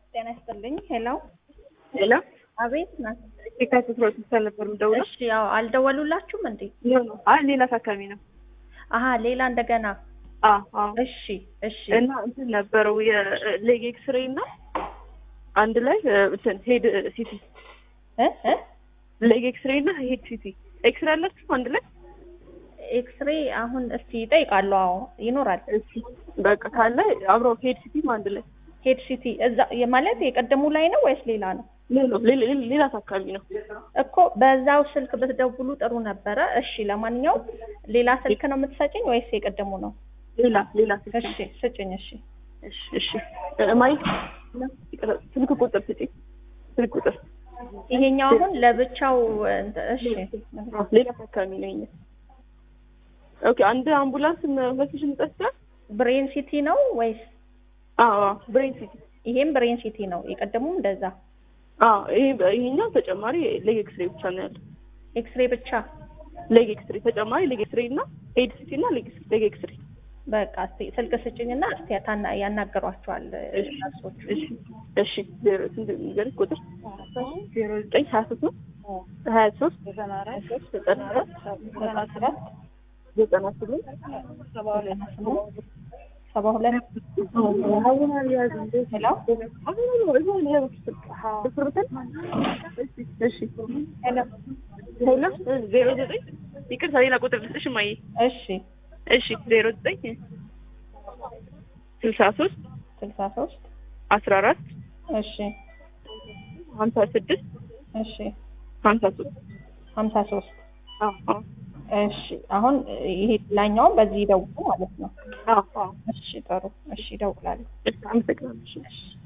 ጤና ይስጥልኝ። ሄሎ ሄሎ አቤት ናት። የካቲት አስራ ሁለት ነበር የምደውለው። እሺ ያው አልደወሉላችሁም እንዴ? አይ ሌላ ታካሚ ነው። አሀ ሌላ እንደገና አ አ እሺ እሺ እና እንትን ነበረው የሌግ ኤክስሬ እና አንድ ላይ እንትን ሄድ ሲቲ እ እ ሌግ ኤክስሬ እና ሄድ ሲቲ ኤክስሬ አላችሁ አንድ ላይ ኤክስሬ አሁን እስቲ ይጠይቃሉ። አዎ ይኖራል። እሺ በቃ ካለ አብረው ሄድ ሲቲም አንድ ላይ ሄድ ሲቲ እዛ ማለት የቀደሙ ላይ ነው ወይስ ሌላ ነው? ሌላ ሌላ ሌላ ታካሚ ነው። እኮ በዛው ስልክ ብትደውሉ ጥሩ ነበረ። እሺ ለማንኛውም ሌላ ስልክ ነው የምትሰጭኝ ወይስ የቀደሙ ነው? ሌላ ሌላ ስልክ እሺ ስጭኝ። እሺ እሺ እሺ ማይ ስልክ ቁጥር ስጪኝ ስልክ ቁጥር ይሄኛው አሁን ለብቻው እንትን- እሺ ሌላ ታካሚ ነው ይሄኛው። ኦኬ አንድ አምቡላንስ መኪሽን ጠስታ ብሬን ሲቲ ነው ወይስ አዎ ብሬን ሲቲ ይሄም ብሬን ሲቲ ነው? የቀደሙም እንደዛ አዎ ይሄ ይሄኛው ተጨማሪ ሌግ ኤክስሬ ብቻ ነው ያለው። ኤክስሬ ብቻ ሌግ ኤክስሬ ተጨማሪ ሌግ ኤክስሬ እና ሄድ ሲቲ እና ሌግ ሌግ ኤክስሬ በቃ እስቲ ስልክ ስጭኝና እስቲ ያታና ያናገሯቸዋል ነርሶቹ። እሺ እሺ ዜሮ ስንት ንገሪኝ ቁጥር ዜሮ ዘጠኝ ሀያ ሶስት ነው ሀያ ሶስት ዘጠና አራት ዘጠና አራት ዘጠና ሰባት ዘጠና ስምንት ሰባ ሁለት ሰባ ሁለት ሄሎ ሄሎ ሄሎ ዜሮ ዘጠኝ ይቅርታ ሌላ ቁጥር ልስጥሽ እማዬ እሺ እሺ ዜሮ ዘጠኝ ስልሳ ሶስት ስልሳ ሶስት አስራ አራት እሺ ሀምሳ ስድስት እሺ ሀምሳ ሶስት ሀምሳ ሶስት አዎ አዎ እሺ አሁን ይሄ ላኛውን በዚህ ይደውሉ ማለት ነው። አዎ አዎ እሺ ጥሩ እሺ ይደውላሉ። እሺ አመሰግናለሁ እሺ